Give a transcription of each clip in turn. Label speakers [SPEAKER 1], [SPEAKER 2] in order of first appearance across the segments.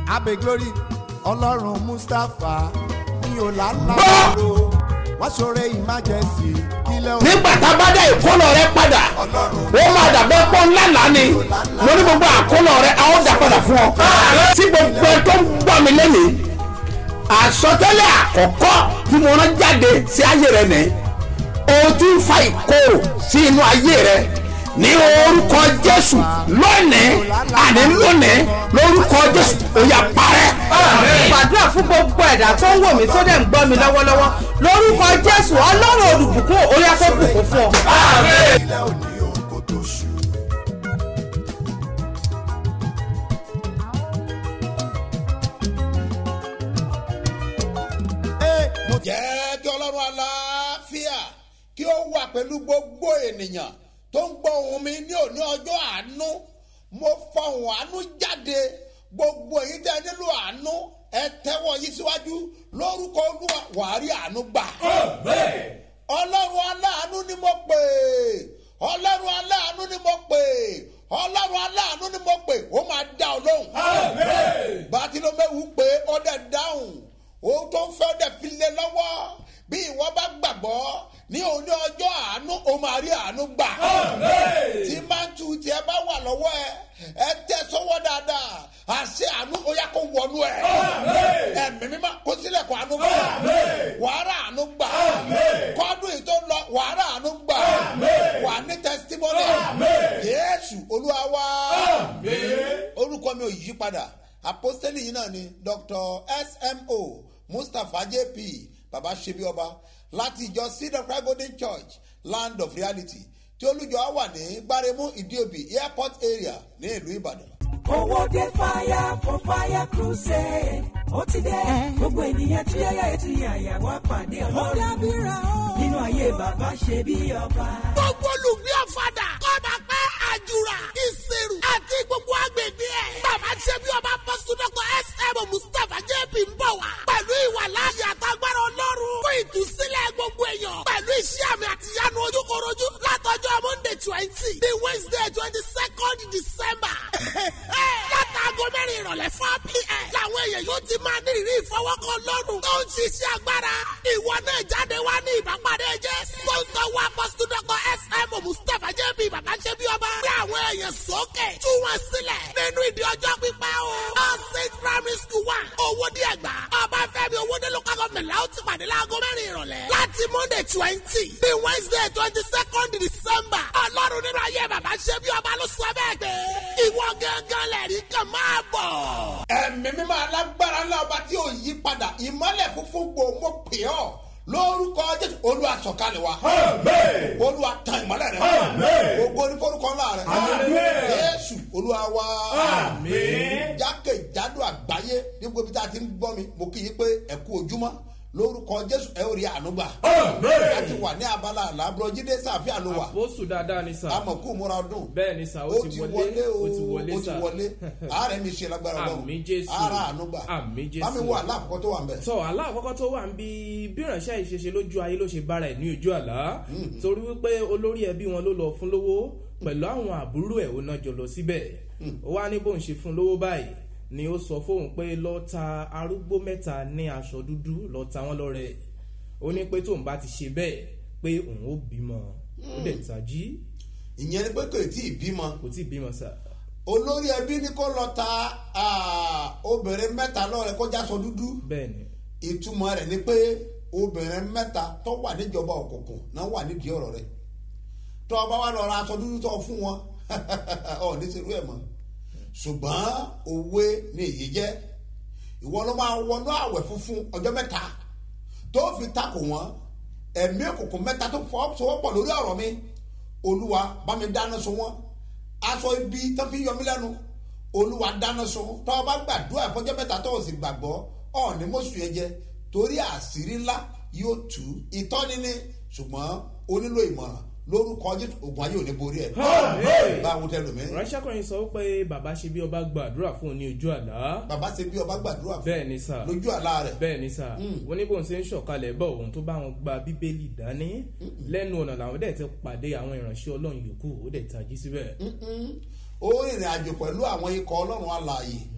[SPEAKER 1] abe glory ọlọ́run mustapha ní ọ̀làlàbọ̀rọ̀ wọ́n ṣoore emergency kílẹ̀ òun
[SPEAKER 2] nígbà tá a bá dá ìkólọ rẹ padà ó máa dàbẹ́ pọ́ ńlá lánì mo ní gbogbo àkólọ rẹ a ó dà padà fún ọ. tí gbogbo ẹ tó ń gbọ́ mi lẹ́nìí àsọtẹ́lẹ̀ àkọ́kọ́ tí mo rán jáde sí ayé rẹ nìyí o ti ń fa ìkorò sí inú ayé rẹ ní orúkọ jésù lónìí àní lónìí lórúkọ jésù ó yá parẹ́.
[SPEAKER 3] gbàdúrà fún gbogbo ẹ̀dá tó ń wò mí tó dẹ̀ ń gbọ́ mi lọ́wọ́lọ́wọ́ lórúkọ jésù ọlọ́run olùbùkún orí afẹ́bùkún fún ọ.
[SPEAKER 1] kílẹ̀ òní òun kò tó ṣù. Ee, mo
[SPEAKER 2] jẹ́ kí ọlọ́run aláfíà kí ó wà pẹ̀lú gbogbo ènìyàn tó ń gbọ́ ohùn mi ní òní ọjọ́ àánú mo fọ ohùn àánú jáde gbogbo èyí tẹ́ ẹ nílò àánú ẹ tẹ́wọ́ yìí síwájú lórúkọ olúwa wàá rí àánú gbà. ọlọ́run aláàánú ni mo pè ọlọ́run aláàánú ni mo pè ọlọ́run aláàánú ni mo pè ó máa dá ọ lóhùn. bàtìlómẹ́wù pé ó dẹ̀ dáhùn ohun tó ń fẹ́ dẹ̀ fi lé lọ́wọ́ bí ìwọ bá gbàgbọ́ ní òní ọjọ́ àánú o máa rí àánú gbà. tí máńtù tiẹ̀ bá wà lọ́wọ́ ẹ ẹ tẹ sọ́wọ́ dáadáa àṣẹ àánú ó yá kó wọnú ẹ. ẹ̀mí mímọ́ kó sílẹ̀ kó àánú gbà. wàhálà àánú gbà. kọ́dún yìí tó lọ wàhálà àánú gbà. wà ní tẹsítímọ́nì. yéésù olúwa wá. orúkọ mi ò yí padà apostoli yìí náà ni dr smo mustapha jp baba sebi ọba láti ìjọ seed of christ golden church land of reality tí olùjọ wà ní gbaremu ìdíòbí airport area ní ìlú ìbàdàn.
[SPEAKER 4] owó dé fire for fire crusade ó ti dé gbogbo ènìyàn tí yáyà ètò ìyàyà wá pàdé ọlọ́run nínú ayé bàbá ṣe bí ọba.
[SPEAKER 5] gbogbo olùgbé ọ̀fadà kọ́ba pẹ́ àjùrà ìṣirò àti gbogbo agbègbè ẹ̀. bàbá ṣe bí ọba pọ́sítọ́kọ̀ sm mustapha jp ń bọ̀ wá. pẹ̀lú ìwà láàyè àtàgbára ọlọ́run fún ìtúsílẹ̀ gbogbo èèyàn. pẹ̀lú iṣẹ́ àmì àtìyánu ojúkorojú látọjọ́ monday twenty the wednesday twenty second december. látàgọ mẹ́rin ìrọ̀lẹ́ four pm. làwọn èèyàn yóò ti máa ní ìrírí ìfọwọ́kàn lọ́rùn. tó ń ṣiṣẹ́ agbára. ìwọ náà jáde wá ní ìbápadé jẹ́. sponsor wa pọ́sítọ́kọ̀ sm mustapha jp bàbá ṣe bí ọba. gbé àwọn èèyàn sókè. tú wọn sílẹ̀. nínú ìdí ọjọ́ pípẹ́ o. all saint primary school wa. owó díẹ̀ gbà. ọba fẹ́mi owó dé local government la ó ti pàdé láago mẹ́rin ìrọ̀lẹ́. láti monday twenty the wednesday twenty second december. ọlọ́run nínú ayé bàbá ṣe bí ọba ló sọ bẹ́ẹ̀ pé. ìwọ gángan lẹ̀rí kan máa bọ̀.
[SPEAKER 2] ẹ̀mí mímọ́ alágbára ńlá ọba tí ò yí padà ìmọ́lẹ̀ funfun gbò mo pè ọ́ lórúkọ jésù olúwa sọ̀kalẹ̀ wa olúwa tan ìmọ́lẹ̀ rẹ gbogbo oníforúkọ ńlá rẹ jésù olúwa wa jákèjádò àgbáyé ní gbogbo ibi tá a ti ń gbọ́ mi mo kì í pé ẹ kú ojúmọ́ lórúkọ jésù ẹ ó rí àánú gbà láti wà ní abala àlábúrò jíde sàfihàn ló wà
[SPEAKER 6] àpòsù dáadáa ni sà.
[SPEAKER 2] amọ̀kú múra ọdún
[SPEAKER 6] bẹ́ẹ̀ ni sà ó ti wọlé
[SPEAKER 2] o
[SPEAKER 6] ó ti wọlé
[SPEAKER 2] ó ti
[SPEAKER 6] sà.
[SPEAKER 2] wọlé ààrẹ mi ṣe lágbára
[SPEAKER 6] Àmì Jésù.
[SPEAKER 2] ara àánú gbà
[SPEAKER 6] Àmì Jésù.
[SPEAKER 2] bámi wọ aláàkọ́kọ́ tó wà ń bẹ̀.
[SPEAKER 6] sọ àlá àkọ́kọ́ tó wà ń bí bí ìránṣẹ́ ìṣeṣe lójú ayé ló ṣe bára ẹ̀ ní ojú àlá torí wípé olórí ẹbí wọn ló lọ fún lówó pẹ̀lú àwọn àbúrò ẹ̀ ó náà jọ lọ síbẹ̀ ó wá ní bóun ṣe fún lówó báyìí ni ó sọ fóun pé lọ ta arúgbó mẹ́ta ní aṣọ dúdú lọ ta wọ́n lọ́rẹ̀ ó ní pé tóun bá ti ṣe bẹ́ẹ̀ pé òun ó bímọ ó dẹ̀ tají
[SPEAKER 2] ìyẹn ni pé kò tí ì bímọ
[SPEAKER 6] kò tí ì bímọ sà
[SPEAKER 2] olórí ẹbí ní kó lọ ta ah, obìnrin mẹ́ta lọ́rẹ̀ kó jáṣọ dúdú
[SPEAKER 6] bẹ́ẹ̀ ni
[SPEAKER 2] ìtumọ̀ rẹ̀ ni pé obìnrin mẹ́ta tó wà níjọba òkùnkùn náà wà nídìí ọ̀rọ̀ rẹ̀ tó o bá wà lọ ra aṣọ dúdú tó fún wọn ọ̀ ní serú ẹ̀ mọ́ ṣùgbọ́n òwe ni èyí jẹ́ ìwọ ló máa wọnú àwẹ̀ funfun ọjọ́ mẹ́ta tó fi takò wọ́n ẹ̀mí òkùnkùn mẹ́ta tó fọ́ sọwọ́pọ̀ lórí ọ̀rọ̀ mi olúwa bá mi dáná sun wọ́n aṣọ ibi tó fi yọ mí lẹ́nu olúwa dáná sun tó o bá gbàdúrà ìfọjọ́ mẹ́ta tó o sì gbàgbọ́ ọ̀ọ́ni mọ̀sùn yẹn jẹ torí àṣírí ńlá yóò tú ìtọ́ni ní ṣùgbọ́n o nílò ìmọ̀ràn lórúkọ jésù ogun ayé ò ní borí ẹ̀ báwo tẹ lómi.
[SPEAKER 6] ránṣẹ́kùnrin sọ pé bàbá ṣe bí ọba gbàdúrà fún un ní ojú àlá
[SPEAKER 2] bàbá ṣe bí ọba gbàdúrà fún
[SPEAKER 6] bẹ́ẹ̀ ni sà
[SPEAKER 2] lójú àlá rẹ̀
[SPEAKER 6] bẹ́ẹ̀ ni sà wọ́n ní bóun ṣe ń ṣọ̀kalẹ̀ bọ̀ òun tó bá wọn gba bíbélì dání lẹ́nu ọ̀nà làwọn dẹ̀ ti pàdé àwọn ìránṣẹ́ ọlọ́run yòókù ó dẹ̀ tají síbẹ̀.
[SPEAKER 2] ó rìnrìn àjò pẹ̀lú àwọn ikọ̀ ọlọ́run alààyè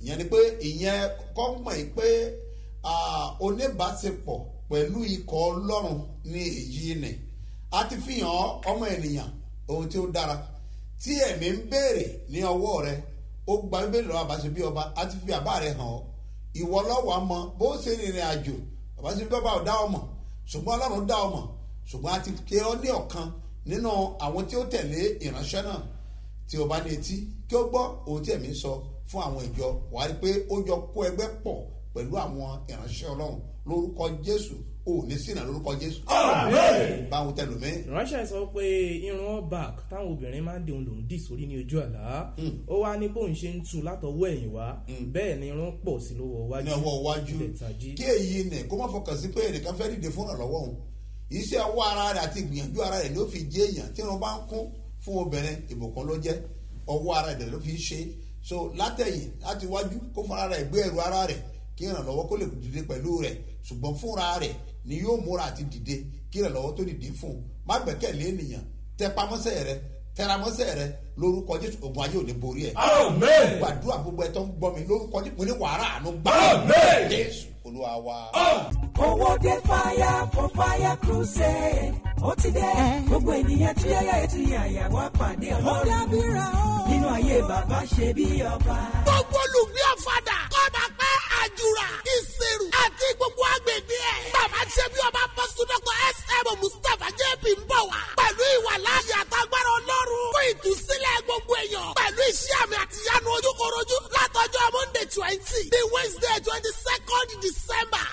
[SPEAKER 2] ìyẹn ni pé ìyẹn kọ́ mọ̀ yìí pé ah, oníbàṣepọ̀ pẹ̀lú ikọ̀ ọlọ́run ní èyí ni a ti fi hàn ọmọ ènìyàn ohun tí ó dára tí ẹ̀mí ń béèrè ní ọwọ́ rẹ ó gba bíbélì lọ́wọ́ àbáṣe bí ọba a ti fi àbá rẹ hàn ọ́ ìwọ lọ́wọ́ àmọ́ bó ṣe rìnrìn àjò àbáṣe bí ọba ò dá ọmọ ṣùgbọ́n ọlọ́run dá ọmọ ṣùgbọ́n a ti ké ọ ní ọ̀kan nínú àwọn tí ó tẹ̀lé ìránṣẹ́ náà tí o bá ní etí kí ó gbọ́ ohun tí ẹ̀mí sọ fún àwọn ìjọ wà á rí i pé ó jọ kó ẹgbẹ́ pọ̀ pẹ̀lú àwọn ìránṣẹ́ ọlọ́run lórúkọ jésù ò ní sínà lórúkọ jésù. báwo tẹlumi.
[SPEAKER 6] ìránṣẹ́ sọ pé irun all back táwọn obìnrin máa ń dìhun lòún dì sórí ní ojú àlá ó wá ní bóun ṣe ń tu látọwọ́ ẹ̀yìn wá bẹ́ẹ̀ ni irun pọ̀ sí lọ́wọ́ wájú
[SPEAKER 2] ní ọwọ́ iwájú
[SPEAKER 6] ilẹ̀ tají.
[SPEAKER 2] kí èyí nì kó má fọkàn sí pé ẹnìkan fẹ́ dìde fún ìrànlọ́wọ́ òun iṣẹ́ ọwọ́ ara rẹ̀ àti ìgbìyànjú ara rẹ̀ ló fi jẹ́ èèyàn tí wọ́n bá ń kún fún obìnrin ìbùkún ló jẹ́ ọwọ́ ara rẹ̀ ló fi ń ṣe so látẹ̀yìn láti wájú kó fúnra rẹ̀ gbé ẹrù ara rẹ̀ kí ìrànlọ́wọ́ kó lè dìde pẹ̀lú rẹ̀ ṣùgbọ́n fúnra rẹ̀ ni yóò múra àti dìde kí ìrànlọ́wọ́ tó dìde fún un má gbẹ̀kẹ̀lé ènìyàn tẹpamọ́sẹ̀ rẹ̀ tẹramọ́sẹ̀ rẹ̀ lórúkọ jésù ògùn ayé ò ní borí ẹ̀ gbàdúrà gbogbo ẹ̀ tó ń gbọ́ mi lórúkọ jésù mo ní wàhálà àánú gbà jésù olúwa wa.
[SPEAKER 4] owó dé fire for fire crusade ó ti dé gbogbo ènìyàn tí yáyà ètò yàyà wá pàdé ọlọ́run nínú ayé bàbá ṣe bí ọba.
[SPEAKER 5] gbogbo olùgbé ọ̀fadà kọ́ba pẹ́ àjùrà ìṣirò àti gbogbo agbègbè ẹ̀. bàbá ṣe bí ọba pọ́sítọ́kọ̀ sm mustapha jp ń bọ̀ wá. pẹ̀lú ìwà láàyè àtàgbára ọlọ́run fún ìtúsílẹ̀ gbogbo èèyàn. pẹ̀lú iṣẹ́ àmì àtìyánu ojúkorojú látọjọ́ monday twenty the wednesday twenty second december.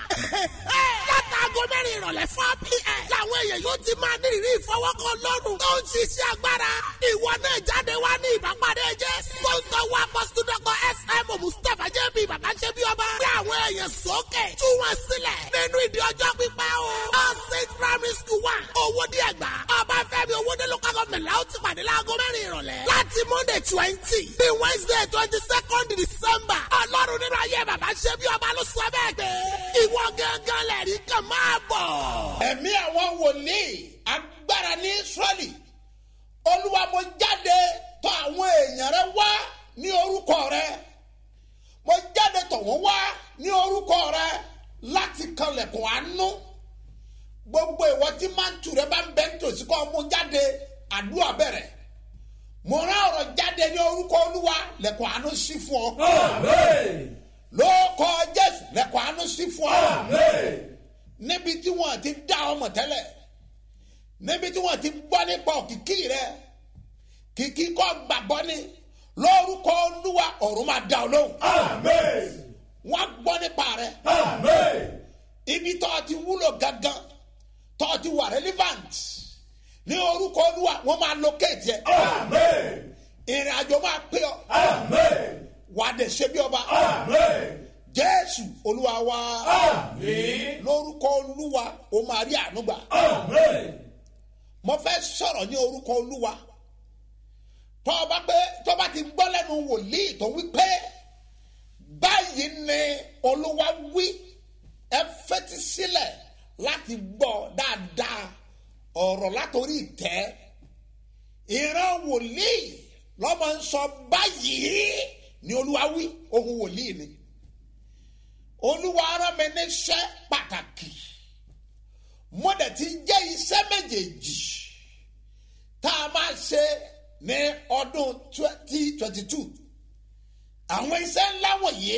[SPEAKER 5] látàgọ́ mẹ́rin ìrọ̀lẹ́ four pm. làwọn èèyàn yóò ti máa ní ìrírí ìfọwọ́kàn lọ́rùn. tó ń ṣiṣẹ́ agbára. ìwọ náà jáde wá ní ìbápadé jẹ́. sponsor wa pọ́sítọ́kọ̀ sm mustapha jp bàbá ṣe bí ọba. gbé àwọn èèyàn sókè. tú wọn sílẹ̀. nínú ìdí ọjọ́ pípẹ́ o. all saint primary school wa. owó díẹ̀ gbà. ọba fẹ́mi owóde local government la ó ti pàdé láago mẹ́rin ìrọ̀lẹ́. láti monday twenty the wednesday twenty second december. ọlọ́run nínú ayé bàbá ṣe bí ọba ló sọ bẹ́ẹ̀ pé. ìwọ gángan lẹ̀rí kan máa bọ̀.
[SPEAKER 2] ẹ̀mí àwọn wòlíì agbára ní israẹli olúwa mo jáde tọ̀ àwọn èèyàn rẹ wá ní orúkọ rẹ mo jáde tọ̀ wọ́n wá ní orúkọ rẹ láti kanlẹ̀kùn àánú gbogbo ìwọ tí mántù rẹ bá ń bẹ nítòsí kọ́ mú jáde àdúrà bẹ̀rẹ̀ mo rán ọ̀rọ̀ jáde ní orúkọ olúwa lẹ̀kùn àánú sí fún ọ lóòkọ jésù lẹ̀kùn àánú sí fún ọ níbi tí wọn ti dá ọmọ tẹ́lẹ̀ níbi tí wọn ti gbọ́ nípa òkìkí rẹ kìkì kọ́ gbàgbọ́ ni lórúkọ olúwa ọ̀run máa dá ọ lóhùn wọn gbọ́ nípa rẹ ibi tó ti wúlò gangan tó ti wà relevant ní orúkọ olúwa wọn máa locate yẹ ìrìn àjò máa pé ọ wà á dẹ̀ ṣe bí ọba jésù olúwa wa lórúkọ olúwa o máa rí àánú gbà mo fẹ́ sọ̀rọ̀ ní orúkọ olúwa tọ́ba pé tọ́ba ti gbọ́ lẹ́nu wòlíì tó wí pé báyìí ni olúwa wí ẹ fetí sílẹ̀ láti gbọ́ dáadáa ọ̀rọ̀ látòrí ìtẹ́ ìran wòlíì lọ́mọ ń sọ báyìí ni olúwa wí ohun wòlíì ni olúwa ara mi níṣẹ́ pàtàkì mo dẹ̀ ti jẹ́ iṣẹ́ méjèèjì tá a máa ṣe ní ọdún twenty twenty two àwọn iṣẹ́ ńlá wọ̀nyí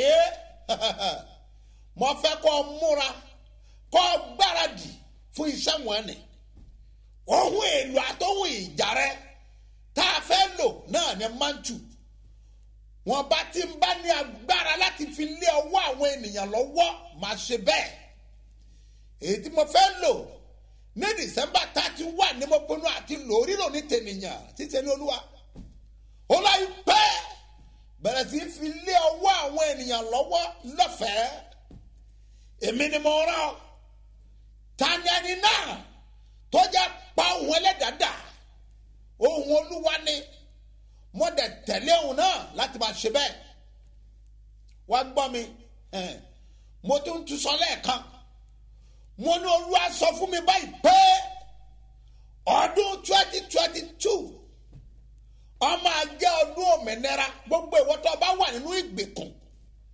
[SPEAKER 2] mo fẹ́ kọ́ múra kọ́ gbáradì fún iṣẹ́ wọn ni ohun èlò àtọ́hún ìjà rẹ tá a fẹ́ lò náà ni mantu wọn bá ti ń bá ní agbára láti fi lé ọwọ́ àwọn ènìyàn lọ́wọ́ máa ṣe bẹ́ẹ̀ èyí tí mo fẹ́ lò ní december thirty one ni mo pinnu àti lò rírò ní tènìyàn títẹ ní olúwa ó láyé pẹ́ bẹ̀rẹ̀ sí fi lé ọwọ́ àwọn ènìyàn lọ́wọ́ lọ́fẹ̀ẹ́ èmi ni mo rán ọ tani ẹni náà tó jẹ́ pa ohun ẹlẹ́dàá ohun olúwa ni mo dẹ̀ tẹ̀lé òun náà láti máa ṣe bẹ́ẹ̀ wá gbọ́ mi mo tún tún sọ lẹ́ẹ̀kan mo ní olúwa sọ fún mi báyìí pé ọdún twenty twenty two ọmọ àjẹ́ ọdún òmìnira gbogbo ìwọ tó bá wà nínú ìgbèkùn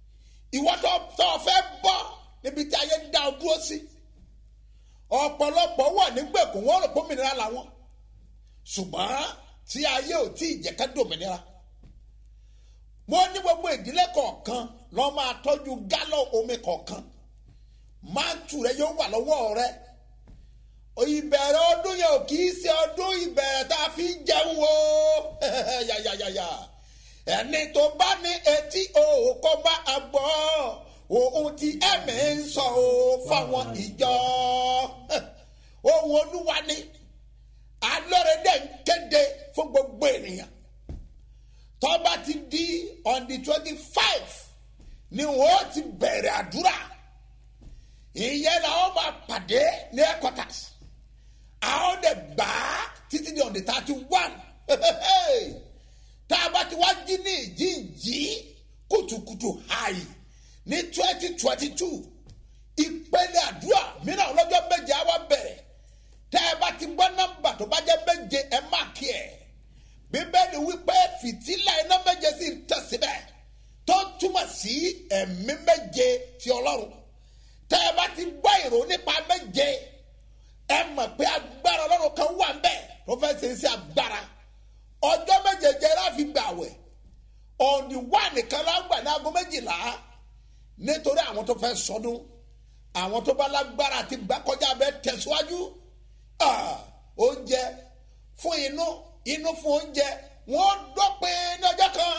[SPEAKER 2] ìwọ tó tó o fẹ́ bọ́ níbi tí ayé dá ọ dúró sí ọ̀pọ̀lọpọ̀ wà nígbèkùn wọn rò pé òmìnira làwọn ṣùgbọ́n tí ayé ò tí ì jẹ́ ká dòmìnira mo ní gbogbo ìdílé kọ̀ọ̀kan lọ́ máa tọ́jú gálọ̀ omi kọ̀ọ̀kan máàtù rẹ yóò wà lọ́wọ́ rẹ ìbẹ̀rẹ̀ ọdún yẹn ò kì í ṣe ọdún ìbẹ̀rẹ̀ tá a fi ń jẹun o yàyàyàyà ẹni tó bá ní etí òkò bá a gbọ́ ohun tí ẹ̀mí ń sọ o fáwọn ìjọ ohun olúwa ni alọ́rẹ̀dẹ̀ ń kéde fún gbogbo ènìyàn tọ́ba ti di on the twenty five ni wọ́n ti bẹ̀rẹ̀ àdúrà ìyẹn làwọn máa pàdé ní headquarters àwọn dẹ̀ gbà á títí di on the thirty one tá a bá ti wá jí ní ìjíǹjí kùtùkùtù hàì ní twenty twenty two ìpele àdúrà mìíràn ọlọ́jọ́ méje á wá bẹ̀rẹ̀ tẹ́ ẹ bá ti gbọ́ nọ́mbà tó bá jẹ́ méje ẹ má kí ẹ̀ bíbélì wípé fìtílà iná méje sì ń tẹ̀síbẹ̀ tó túmọ̀ sí ẹ̀mí méje ti ọlọ́run tẹ́ ẹ bá ti gbọ́ ìrò nípa méje ẹ mọ̀ pé agbára ọlọ́run kan wà ńbẹ̀ tó fẹ́ ṣe é sí agbára ọjọ́ méje jẹ́ láfi gbàwẹ̀ ọ̀nì wà nìkan lágbà ní aago méjìlá nítorí àwọn tó fẹ́ sọdún àwọn tó bá lágbára àti gbà kọjá bẹ́ẹ̀ tẹ̀síwájú oúnjẹ fún inú inú fún oúnjẹ wọ́n dọ́pin ní ọjọ́ kan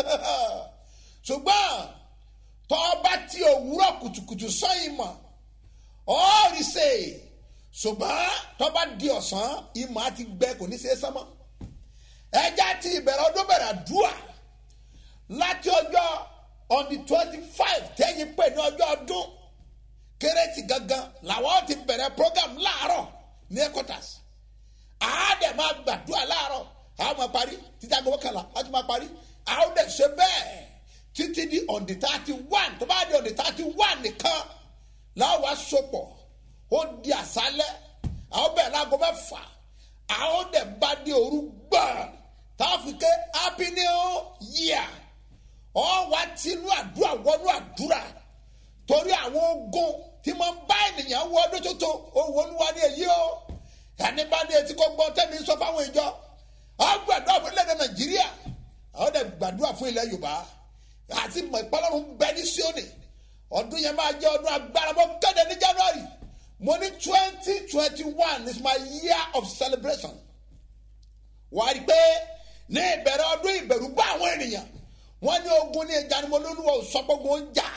[SPEAKER 2] ṣùgbọ́n tọ́ba tí òwúrọ̀ kùtùkùtù sọ́yìn mọ̀ ọ́ọ̀rì ṣe ṣùgbọ́n tọ́ba di ọ̀sán ìmọ̀ àti gbẹ kò ní ṣe é sánmọ́ ẹja ti ìbẹ̀rẹ̀ ọdún bẹ̀rẹ̀ àdúrà láti ọjọ́ on the twenty five tẹ́yìn pé ní ọjọ́ ọdún kérésì gangan làwọn ti bẹ̀rẹ̀ program láàárọ̀ ní headquarters àádẹ́ máa gbàdúrà láàárọ̀ àwọn máa parí títí aago mọ́kànlá láti máa parí àwọn dẹ̀ ṣe bẹ́ẹ̀ títí di on the thirty one tó bá di on the thirty one nìkan láwọn wá sopọ̀ ó di àṣálẹ̀ àwọn bẹ̀rẹ̀ láago mẹ́fà àwọn dẹ̀ bá di òru gbọ̀n táwọn fi ké happy new year ọ wá tinú àdúrà wọnú àdúrà torí àwọn ogun tí mo ń bá ènìyàn wọ ọdún tuntun òwò olúwa ní èyí o ẹni bá ní etí kó gbọ́ tẹ́mi sọ fáwọn ìjọ ọ gbàdúrà fún ilẹ̀ nàìjíríà ọ dẹ̀ gbàdúrà fún ilẹ̀ yorùbá àti mọ̀ ìpọ́nlọ́run bẹ ní síónì ọdún yẹn máa jẹ́ ọdún agbára mo kéde ní january mo ní twenty twenty one is my year of celebration wàá rí i pé ní ìbẹ̀rẹ̀ ọdún ìbẹ̀rù bá àwọn ènìyàn wọ́n ní ogun ní ìjánu olólùwà òsọpọ̀gun ń jà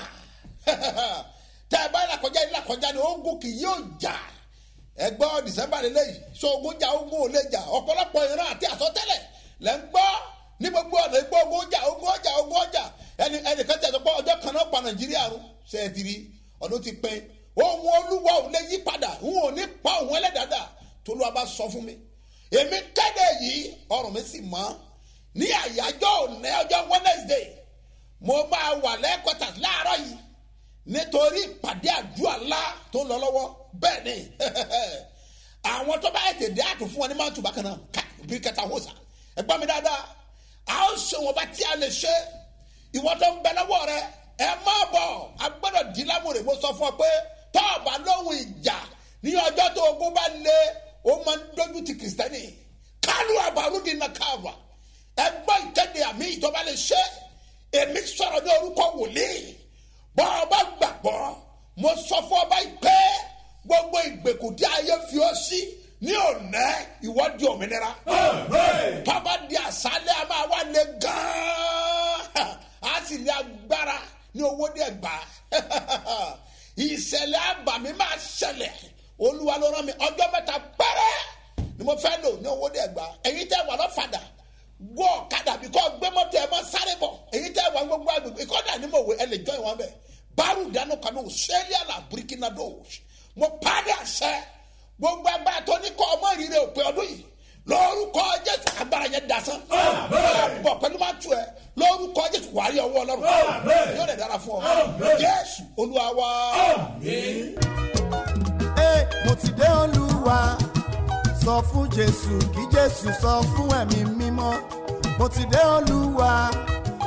[SPEAKER 2] tẹ́ ẹ bá làkọjá ní làkọjá ní ogun kì yóò jà ẹgbọ́ december lélẹ́yìí so ogun jà ogun ò lè jà ọ̀pọ̀lọpọ̀ ìran àti àsọtẹ́lẹ̀ lẹ́ ń gbọ́ ní gbogbo ọ̀nà ìgbọ́ ogun jà ogun ọjà ogun ọjà ẹni ẹnìkan tẹ̀ sọ́pọ̀ ọjọ́ kan náà pa nàìjíríà rún ṣètìrí ọdún ti pín ohun olúwa ò lè yí padà n ò ní pa òun ẹlẹ́dàdà tó ló wa bá sọ fún mi èmi kéde yìí ọrùn mi sì mọ́ ní àyájọ́ òní ọjọ́ wednesday mo máa wà lẹ́kọ̀tà láàárọ̀ yìí nítorí ìpàdé àdúrà ńlá tó ń lọ lọ́wọ́ bẹ́ẹ̀ ni àwọn tó bá ètè dé àtò fún wọn ní máa tù bákan náà ká bí kẹta hó sa ẹgbọ́n mi dáadáa a ó ṣe wọn bá tí a lè ṣe ìwọ tó ń bẹ lọ́wọ́ rẹ ẹ má bọ̀ a gbọ́dọ̀ di lámúre mo sọ fún ọ pé tọ́ọ̀bà lóhùn ìjà ní ọjọ́ tó ogun bá lé ó máa ń dójú ti kìrìsìtẹ́nì kálù àbárúdì náà káàbà ẹgbọ́ ìkéde àmì ìjọba lè ṣe èmi sọ̀rọ̀ ní orúkọ wòlíì bọ́ ọba gbàgbọ́ mo sọ fún ọba pé gbogbo ìgbèkùn tí ayé fi ọ sí ní òní ìwọ́dí òmìnira tọ́ba di àṣálẹ̀ a máa wá lé gan-an a sì ní agbára ní owó díẹ̀ gbà ìṣẹ̀lẹ̀ àbàmì máa ṣẹlẹ̀ olúwa ló rán mi ọjọ́ mẹ́ta pẹ́rẹ́ ni mo fẹ́ lò ní owó díẹ̀ gbà èyí tẹ́ wà lọ́fàdà gbọ́ ọ̀kadà bí kò gbé mọ́tò ẹ̀ mọ́ sáré bọ̀ èyí tẹ́ wà gbogbo agbègbè ìkọ́dà ni mo wò ẹ lè jọ ìwọ̀n bẹ̀ báàrù dáná kanu sẹ́líà là burkina do mo pàdé àṣẹ gbogbo agbára tó ní kọ́ ọmọ ìrírẹ́ òpin ọdún yìí lórúkọ jésù agbára yẹn dasán bọ̀ pẹ̀lú máa tu ẹ lórúkọ jésù wàá rí ọwọ́ ọlọ́run yóò dẹ̀ dára fún ọ jésù olúwa wa.
[SPEAKER 1] Ẹ, mo ti dé olúwa sọ fún jésù kí jésù sọ fún ẹ̀mí mímọ́ mo ti dé olúwa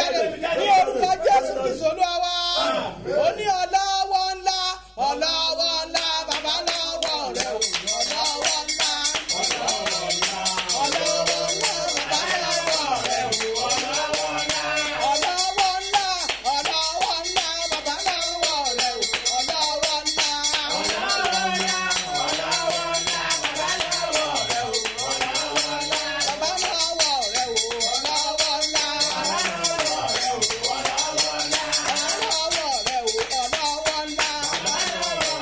[SPEAKER 7] jáde ní orúkọ jésù kristu olúwa wa ó ní ọlọ́wọ́ ńlá ọlọ́wọ́ ńlá bàbá lọ́wọ́ rẹ o ọlọ́wọ́ ńlá ọlọ́wọ́ ńlá ọlọ́wọ́ ńlá bàbá lọ́wọ́ rẹ o ọlọ́wọ́ ńlá ọlọ́wọ́ ńlá ọlọ́wọ́ ńlá bàbá lọ́wọ́ rẹ o ọlọ́wọ́ ńlá ọlọ́wọ́ ńlá ọlọ́wọ́ ńlá bàbá lọ́wọ́ rẹ o ọlọ́wọ́ ńlá bàbá lọ́wọ́ rẹ o ọlọ́wọ́ ńlá ọlọ́wọ́ rẹ o ọlọ́wọ́ ńlá ọlọ́wọ́ rẹ o ọlọ́wọ́ ńlá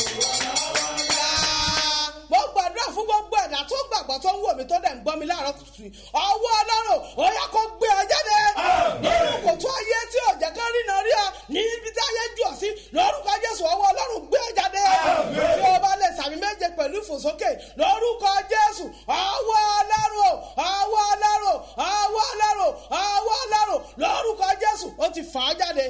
[SPEAKER 7] mo gbàdúrà fún gbogbo ẹ̀dá tó gbàgbọ́ tó ń wò mí tó dẹ̀ ń gbọ́ mi láàárọ̀ kùtù yìí ọwọ́ ọlọ́run ó yá kó gbé ọ jáde nínú kòtò ayé tí ò jẹ́ ká rí náà rí ọ ní ibi tí ayé jù ọ sí lórúkọ jésù ọwọ́ ọlọ́run gbé ọ jáde tí o bá lè sàmì méje pẹ̀lú ìfòsókè lórúkọ jésù ọwọ́ ọlọ́run ọwọ́ ọlọ́run ọwọ́ ọlọ́run ọwọ́ ọlọ́run lórúkọ jésù ó ti fà á jáde.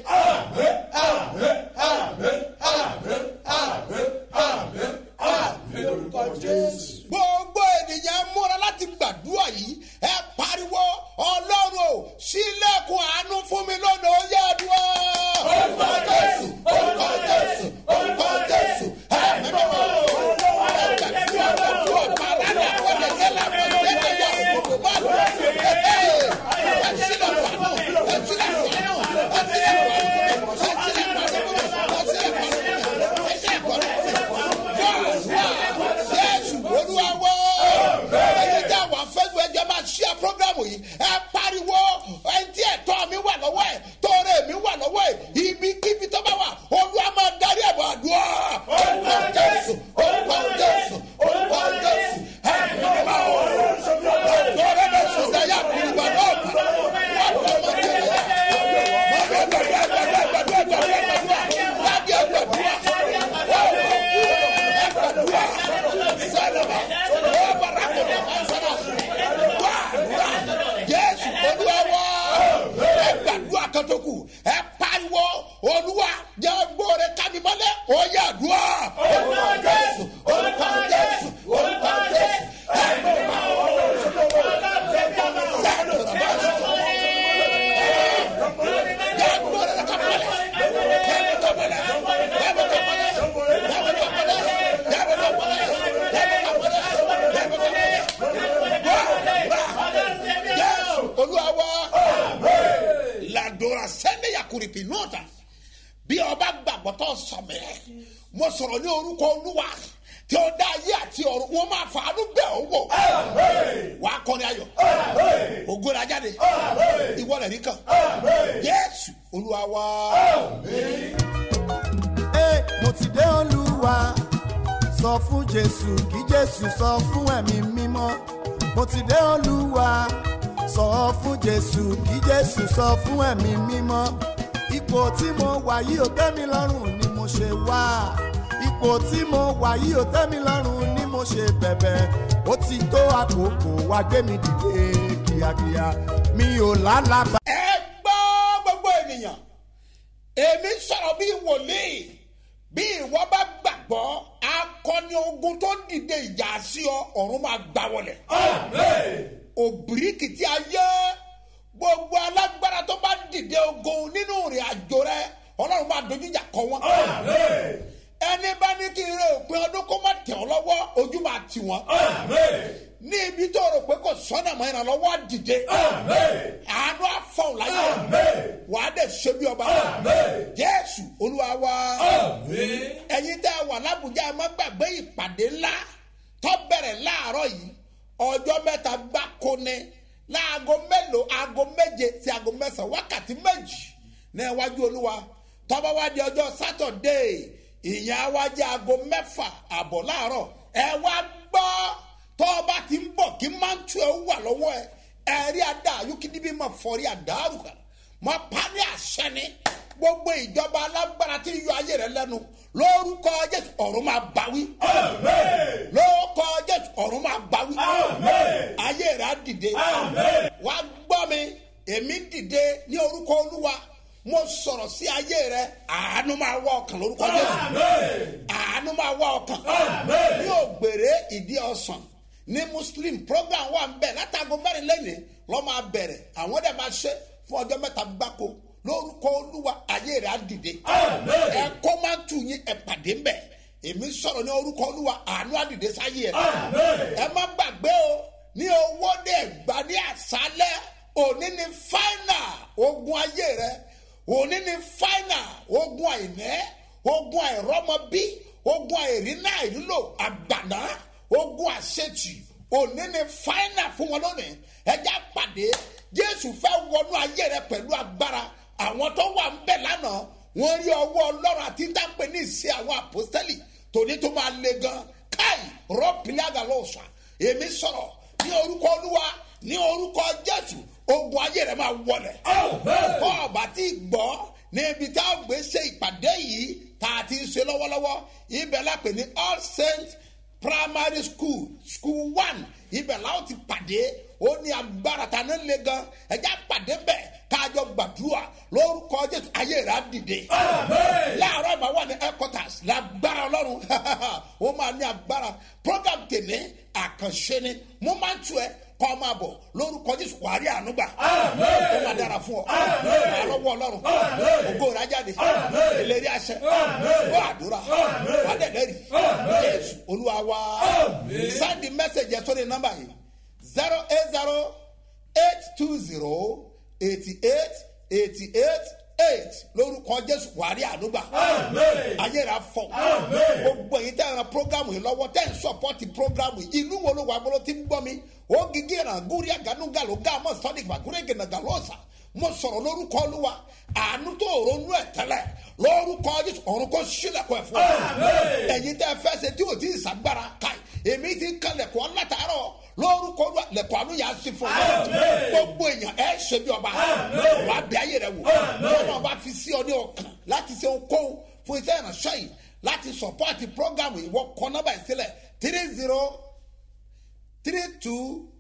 [SPEAKER 7] lórúkọ jésù.
[SPEAKER 2] gbogbo ènìyàn múra láti gbàdúrà yìí ẹ pariwo ọlọ́run o sílẹ̀kùn àánú fún mi lónìí ó yá àdúrà. orúkọ jésù orúkọ jésù orúkọ jésù ẹ mímọ́ gbàdúrà gbàdúrà pàrọ̀ àpọ̀lẹ̀ yẹlẹ̀ àpọ̀lẹ̀ yẹlẹ̀ gbogbo bá lọ. ẹ sílẹ̀kùn àánú ẹ sílẹ̀kùn àánú ẹ sílẹ̀kùn àánú ẹ sílẹ̀kùn àánú ẹ sílẹ̀kùn àánú ẹ sílẹ̀kùn àánú jésù olúwa wọ́ ẹ̀yin tí àwọn afẹ́gbẹ́ ẹjọ́ máa ṣíà prógrámù yìí ẹ pariwo ẹni tí ẹ̀tọ́ mi wà lọ́wọ́ ẹ̀ tóore mi wà lọ́wọ́ ẹ̀ ibikíbi tó bá wà olúwa máa darí ẹ̀bọ̀ àdúrà orúkọ jésù orúkọ jésù orúkọ jésù ẹ̀mí máa wọ̀ tóore bẹ̀ sọ̀tẹ̀ yà kúrúbà náà kà wọ́n tó máa jẹ́ ẹ̀yà mọ̀mọ́ gbàdúrà gbàdúrà gbàdúrà gbàdúrà gbàdúrà gbàdúrà gbàdúrà gbàdúrà sẹ́nẹ̀mà ó bàrà kò ní ọ̀hún sẹ́nà wá wá jésù olúwa wá ẹ gbàdúrà kan tó kù ẹ pariwo olúwa jẹ́ gbóore kámi mọ́lẹ̀ ó yà dùá. orúkọ jésù orúkọ jésù orúkọ jésù ẹ gbọ́dọ̀ máa wọ olúwa wá ladora sẹ́ni yakuripi nọ́ọ̀tà bí ọba gbàgbọ́ tó sọ̀mẹ́ mo sọ̀rọ̀ ní orúkọ olúwa tí ó dá ayé àti ọ̀run wọn máa fàánú bẹ̀ ọ́ wò wà á kọ́ni ayọ̀ ògo la jáde ìwọ rẹ̀ rí kan jésù olúwa wá.
[SPEAKER 1] Ẹ, mo ti dé olúwa sọ fún jésù kí jésù sọ fún ẹ̀mí mímọ́ mo ti dé olúwa sọ fún jésù kí jésù sọ fún ẹ̀mí mímọ́ ipò tí mo wà yìí ò tẹ́ mi lọ́rùn ni mo ṣe wá ipò tí mo wà yìí ò tẹ́ mi lọ́rùn ni mo ṣe bẹ̀bẹ̀ ó ti tó àkókò wá gbé mi dìde kíákíá mi ò lálàbà.
[SPEAKER 2] ẹ gbọ́ gbogbo ènìyàn èmi sọ̀rọ̀ bí wòlíì bí ìwọ bá gbàgbọ́ akọni ogun tó dìde ìjà sí ọ ọ̀run máa gbà wọlé. òbíríkìtì ayé gbogbo alágbára tó bá dìde ogun nínú ìrìn àjò rẹ ọlọ́run máa dojú ìjà kọ wọn. ẹni bá ní kí n rẹ òpin ọdún kó má tẹ̀ ọ́ lọ́wọ́ ojú máa tì wọ́n. ní ibi tó rò pé kò sọ́nà mọ́ ìrànlọ́wọ́ á dìde. àánú àfọ̀n láyé wà á dẹ̀ ṣe bí ọba. jésù olúwa wa. ẹ̀yin tẹ́ ẹ wà lábùjá ẹ má gbàgbé ìpàdé ńlá tó bẹ̀rẹ̀ láàárọ̀ yìí ọjọ́ mẹ́ta gbáko ni láago mélòó aago méje sí aago mẹ́sàn-án wákàtí méjì ní iwájú olúwa tọ́ba wá di ọjọ́ sátọ̀dé ìyẹn á wá jẹ́ aago mẹ́fà àbọ̀ láàárọ̀ ẹ wá gbọ́ tọ́ba ti ń bọ̀ kí máńtù ẹ wà lọ́wọ́ ẹ ẹ̀rí àdá ayúkídíbí máa fọrí àdárùkà máa pa ní àṣẹ ni gbogbo ìjọba alágbára tí ń yọ ayé rẹ lẹ́nu lórúkọ jésù ọ̀run máa báwí lórúkọ jésù ọ̀run máa báwí ayé rẹ á dìde wá gbọ́ mi èmi dìde ní orúkọ olúwa mo sọ̀rọ̀ sí ayé rẹ àánú máa wá ọkàn lórúkọ jésù àánú máa wá ọkàn ní ògbèrè ìdí ọ̀sán ní muslim program wà ń bẹ̀ látago mẹ́rin lẹ́yìn lọ́ máa bẹ̀rẹ̀ àwọn dẹ̀ máa ṣe fún ọjọ́ mẹ́ta gbáko lórúkọ olúwa ayé rẹ̀ á dìde ẹ kọ́ máa tù yín ẹ pàdé ń bẹ̀ èmi sọ̀rọ̀ ní orúkọ olúwa àánú á dìde sáyé ẹ ẹ má gbàgbé o ní owó dẹ̀ gbà ní àṣálẹ́ òní ni fáínà ogun ayé rẹ òní ni fáínà ogun àìnẹ́ ogun àìrọ́mọbí ogun àìrínà àìrílò àgbàná ogun àṣetì òní ni fáínà fún wọn lónìí ẹjẹ pàdé jésù fẹ́ wọnú ayé rẹ pẹ̀lú agbára àwọn tó wà ń bẹ̀ lánàá wọ́n rí ọwọ́ ọlọ́run àti dáńpẹ́ ní ìṣe àwọn àpọ́sítẹ́lì tòní tó máa le gan káì rọ́pìlẹ̀ àgàlọ́ọ̀sà èmi sọ̀rọ̀ ní orúkọ olúwa ní orúkọ jésù ogun ayé rẹ máa wọlẹ̀ kọ́ ọ̀bà tí gbọ́ níbi tá a gbé ṣe ìpàdé yìí tá a ti ń ṣe lọ́wọ́lọ́wọ́ ibẹ̀ lápè ní all saints primary school school one ibẹ̀ làwọn ti pàdé ó ní agbára ta ní le gan ẹjẹ́ pàdé bẹ́ẹ̀ káàjọ gbàdúrà lórúkọ jésù ayé rẹ̀ á dìde. láàárọ̀ ìmọ̀ wà ní headquarters lágbára ọlọ́run ó máa ní agbára program tèmi àkànṣe ni mo máa ń tu ẹ kọ́ máa bọ̀ lórúkọ jésù wà á rí àánú gbà ó máa dára fún ọ wà á lọ́wọ́ ọlọ́run ògo rẹ̀ á jáde ìlérí àṣẹ wà á dúrà wà á dẹ̀dẹ̀ rí jésù olúwa wa send the message yẹn sórí nọ́mbà yìí zero eight zero eight two zero eighty eight eighty eight eight lórúkọ jésù wà á rí àánú gbà ayé rẹ̀ á fọ gbogbo èyí tẹ́ ẹ ran programu yìí lọ́wọ́ tẹ́ ẹ ń sọpọ́tì programu yìí ìlú wo ló wà bọ́lọ́ tí ń gbọ́ mi ó gígé ìràn gúrí àgánúgàló gáàmọ́ sọ́dí ìgbàgúrẹ́ gẹ̀nàgàlọ́sà mo sọ̀rọ̀ lórúkọ olúwa àánú tó ronú ẹ̀ tẹ́lẹ̀ lórúkọ jésù ọ̀run kò sílẹ̀kọ̀ ẹ̀ fún ọ ẹ̀yin tẹ́ ẹ fẹ́ ṣe tí ò tí ì sàgbára káì èmi ti ń kan lẹ̀kọ́ látàárọ̀ lórúkọ olúwa lẹ̀kọ́ àánú yà á sí fún ọ gbogbo èèyàn ẹ ṣe bí ọba wà á bí ayé rẹ wò lọ́nà ọba fi sí ọ ní ọkàn láti ṣe ohunkóhun fún iṣẹ́ ìránṣẹ́ yìí láti sọ̀pọ́ọ̀tì prógámù ìwọ kọ́ nọ́mbà ìsílẹ̀ three zero three two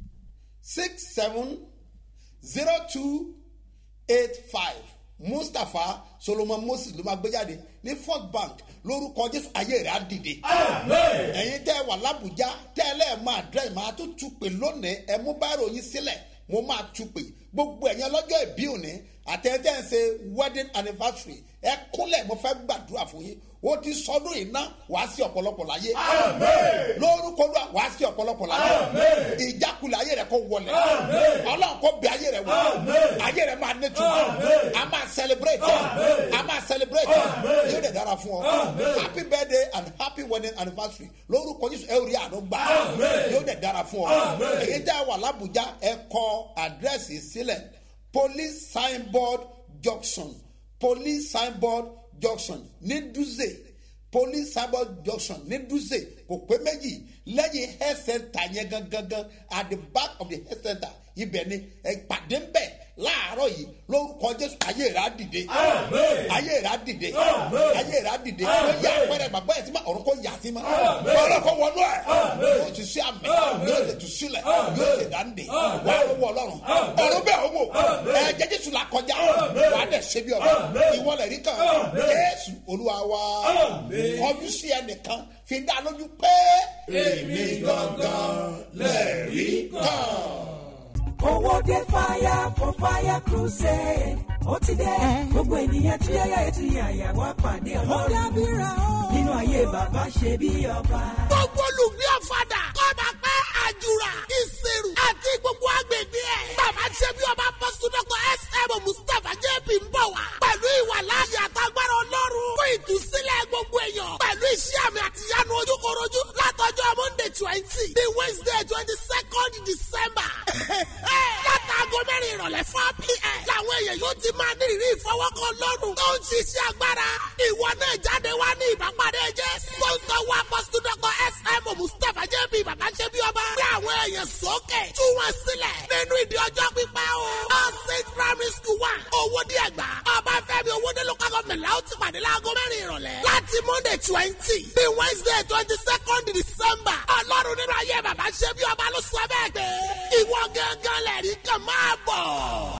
[SPEAKER 2] six seven zero two eight five mustapha solomon moses ló máa gbé jáde ní first bank lórúkọ jésù ayé rẹ á dìde. ẹ̀yin tẹ́ ẹ wà lábùjá tẹ́ ẹ lẹ́ẹ̀ máa dẹ́ máa tún tu pè lónìí ẹ mú báyìí yín sílẹ̀ mo máa tu pè gbogbo ẹ̀yin ọlọ́jọ́ ìbí òní àtẹ̀tẹ̀ ń ṣe wedding anniversary ẹ kúnlẹ̀ mo fẹ́ gbàdúrà fún yín ó ti sọdún iná wàá sí ọ̀pọ̀lọpọ̀ láyé lórúkọ ló wàá sí ọ̀pọ̀lọpọ̀ láyé ìjákulẹ̀ ayé rẹ kò wọlé ọlọ́run kò bẹ ayé rẹ wọ ayé rẹ máa ní tuma a máa celebrate a máa celebrate yóò dẹ̀ dára fún ọ happy birthday and happy wedding anniversary lórúkọ yíṣu ẹ rí àánú gbà yóò dẹ̀ dára fún ọ èyí tẹ́ wà lábùjá ẹ kọ àdírẹ́sì sílẹ̀ police signboard junction police signboard junction ní dúzè police signboard junction ní dúzè kò pé méjì lẹ́yìn health center yẹn gangan at the back of the health center ibẹ̀ ni ẹ pàdé ń bẹ̀ láàárọ̀ yìí lórúkọ jésù ayé rẹ̀ á dìde ayé rẹ̀ á dìde ayé rẹ̀ á dìde ó yà pẹ́rẹ́ bàbá ẹ̀ tí ma ọ̀run kò yà sí ma ọ̀run kò wọnú ẹ̀ yóò ti sí àmì yóò ti tu sílẹ̀ yóò ti dáńdè wà á wọ ọlọ́run ọ̀run bẹ́ẹ̀ ó wò ẹ̀ jẹ́ jésù là kọjá wà á dẹ̀ ṣe bí ọba ìwọlẹ̀ rí kan jésù olúwa wa kọjú sí ẹnìkan fi dá lójú pé èmi gangan lẹ́ẹ̀rí kan
[SPEAKER 4] owó dé fire for fire crusade ó ti dé gbogbo ènìyàn tí yáyà ètò yàyà wá pàdé ọlọ́run nínú ayé bàbá ṣe bí ọba.
[SPEAKER 5] gbogbo olùgbé ọ̀fadà kọ́ba pẹ́ àjùrà ìṣirò àti gbogbo agbègbè ẹ̀. bàbá ṣe bí ọba pọ́sítọ́kọ̀ sm mustapha jp ń bọ̀ wá. pẹ̀lú ìwà láàyè àtàgbára ọlọ́run fún ìtúsílẹ̀ gbogbo èèyàn. pẹ̀lú iṣẹ́ àmì àtìyánu ojúkorojú látọjọ́ monday twenty the wednesday twenty second december. látàgọ́ mẹ́rin ìrọ̀lẹ́ four pm. làwọn èèyàn yóò ti máa ní ìrírí ìfọwọ́kọ lọ́rùn. tó ń ṣiṣẹ́ agbára. ìwọ náà jáde wá ní ìbápadé jẹ́. sọ́ńtọ́ wa pọ́sítọ́kọ̀ sm mustapha jp bàbá ṣe bí ọba. gbé àwọn èèyàn sókè. tú wọn sílẹ̀. nínú ìdí ọjọ́ pípẹ́ o. all saint primary school one. owó díẹ̀ gbà. ọbáfẹ́mi owóde local government la ó ti pàdé láago mẹ́rin ìrọ̀lẹ́. láti monday twenty bí wednesday twenty second december. ọlọ́run nínú ayé bàbá ṣe bí ọba ló sọ bẹ́ẹ̀ pé. ìwọ gángan lẹ̀rí kan máa bọ̀.